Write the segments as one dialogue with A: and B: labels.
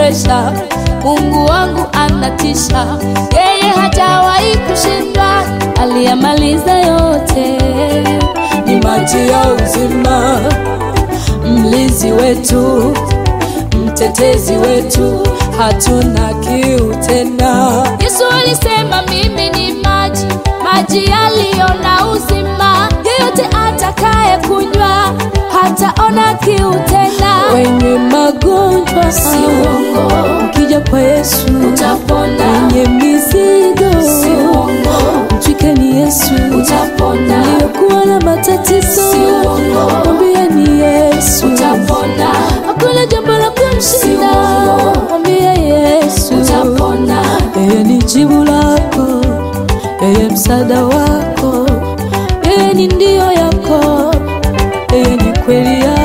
A: ameniwezesha. Mungu wangu anatisha, yeye hajawahi kushindwa, aliyamaliza yote. Ni maji ya uzima, mlinzi wetu, mtetezi wetu, hatuna kiu tena. Yesu alisema mimi ni maji, maji yaliyo na uzima, yeyote atakaye kunywa hataona kiu tena. Wenye magonjwa
B: Si uongo.
A: ukija kwa Yesu
B: Utapona.
A: wenye mizigo
B: Si uongo.
A: mtwikeni Yesu
B: Utapona.
A: Uliokuwa na matatizo
B: Si uongo.
A: mwambie ni Yesu
B: Utapona.
A: hakuna jambo la kumshinda
B: uongo.
A: mwambie Yesu
B: Utapona.
A: yeye ni jibu lako yeye msaada wako yeye ni ndio yako yeye ni kweli yako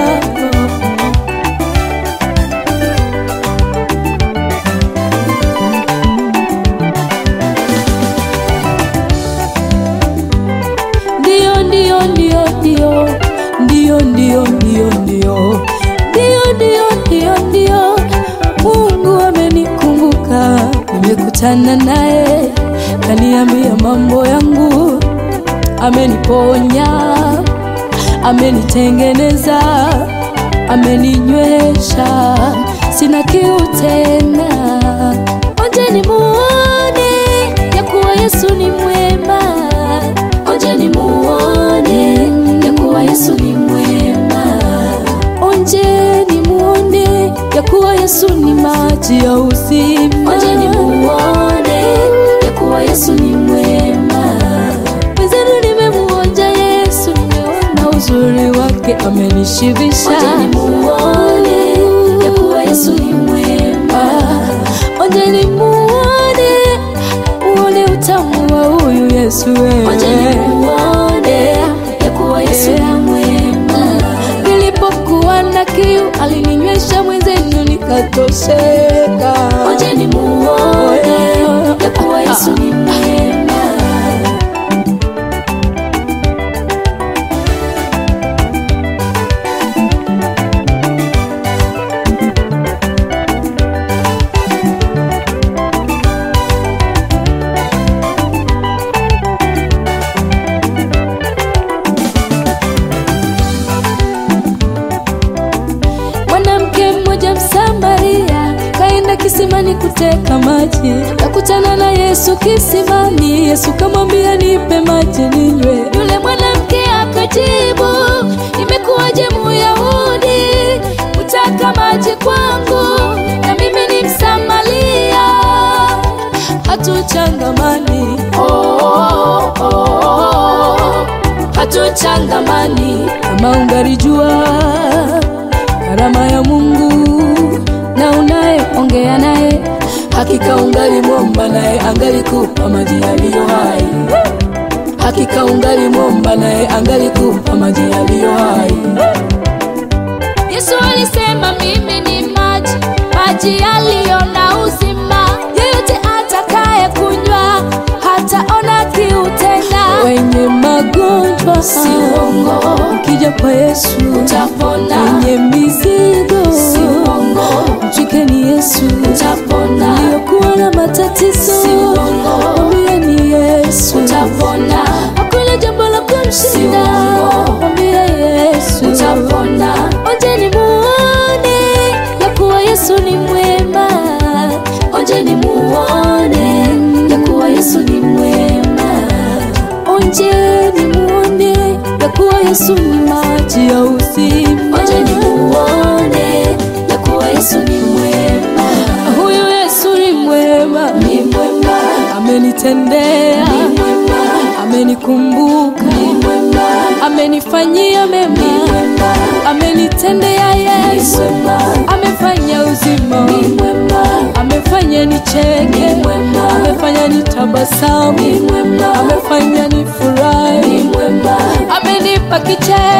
A: ndio ndio ndio ndio ndio ndio ndio ndio ndio ndio ndio ndio Mungu amenikumbuka, nimekutana naye, kaniambia mambo yangu, ameniponya, amenitengeneza, ameninywesha, sina kiu tena. Onjeni muone ya kuwa Yesu ni mwema.
B: Onjeni muone ya kuwa Yesu ni mwema.
A: Onjeni muone ya kuwa Yesu ni maji ya uzima.
B: Onjeni muone ya kuwa Yesu ni mwema.
A: Mwenzenu nimemuonja Yesu, nimeona uzuri wake, amenishibisha.
B: Onjeni muone ya kuwa Yesu ni mwema.
A: Onjeni muone, muone utamu wa huyu Yesu wewe.
B: Onjeni muone ya kuwa Yesu ni mwema.
A: Nilipokuwa na kiu alininywesha, mwenzenu nikatosheka.
B: Onjeni muone ya kuwa Yesu ni mwema.
A: Mwanamke mmoja Msamaria kaenda kisimani kuteka maji, kakutana na Yesu kisimani. Yesu kamwambia, nipe maji ninywe. Yule mwanamke akajibu, imekuwaje Muyahudi kutaka maji kwangu, na mimi ni Msamaria? Hatuchangamani,
B: Oh, oh, oh, oh. Hatuchangamani.
A: kama ungalijua karama ya Mungu na unayeongea naye, hakika ungalimwomba naye angalikupa maji yaliyo hai. Hakika ungalimwomba naye angalikupa maji yaliyo hai. Yesu alisema mimi ni maji, maji yaliyo na uzima. Yeyote atakaye kunywa hataona kiu tena. Wenye magonjwa
B: Si uongo.
A: ukija kwa Yesu
B: Utapona.
A: wenye mizigo
B: Si uongo.
A: mtwikeni Yesu
B: Utapona.
A: aliyokuwa na matatizo
B: Si uongo.
A: mwambie ni Yesu
B: Utapona.
A: hakuna jambo la kumshinda
B: uongo.
A: mwambie Yesu
B: Utapona.
A: onjeni muone ya kuwa Yesu ni mwema
B: Onjeni muone ya kuwa Yesu ni mwema.
A: onjeni muone ya kuwa Yesu ni maji ya uzima
B: Onjeni muone ya kuwa Yesu ni mwema.
A: huyu Yesu ni mwema
B: Ni mwema.
A: amenitendea
B: Ni mwema.
A: amenikumbuka
B: Ni mwema.
A: amenifanyia
B: Ni
A: mema
B: mwema.
A: amenitendea
B: Ni
A: Yesu
B: mwema.
A: amefanya uzima
B: Ni mwema.
A: amefanya nicheke
B: Ni mwema.
A: amefanya nitabasamu
B: Ni mwema.
A: amefanya nifurahi
B: Ni mwema.
A: amenipa kicheko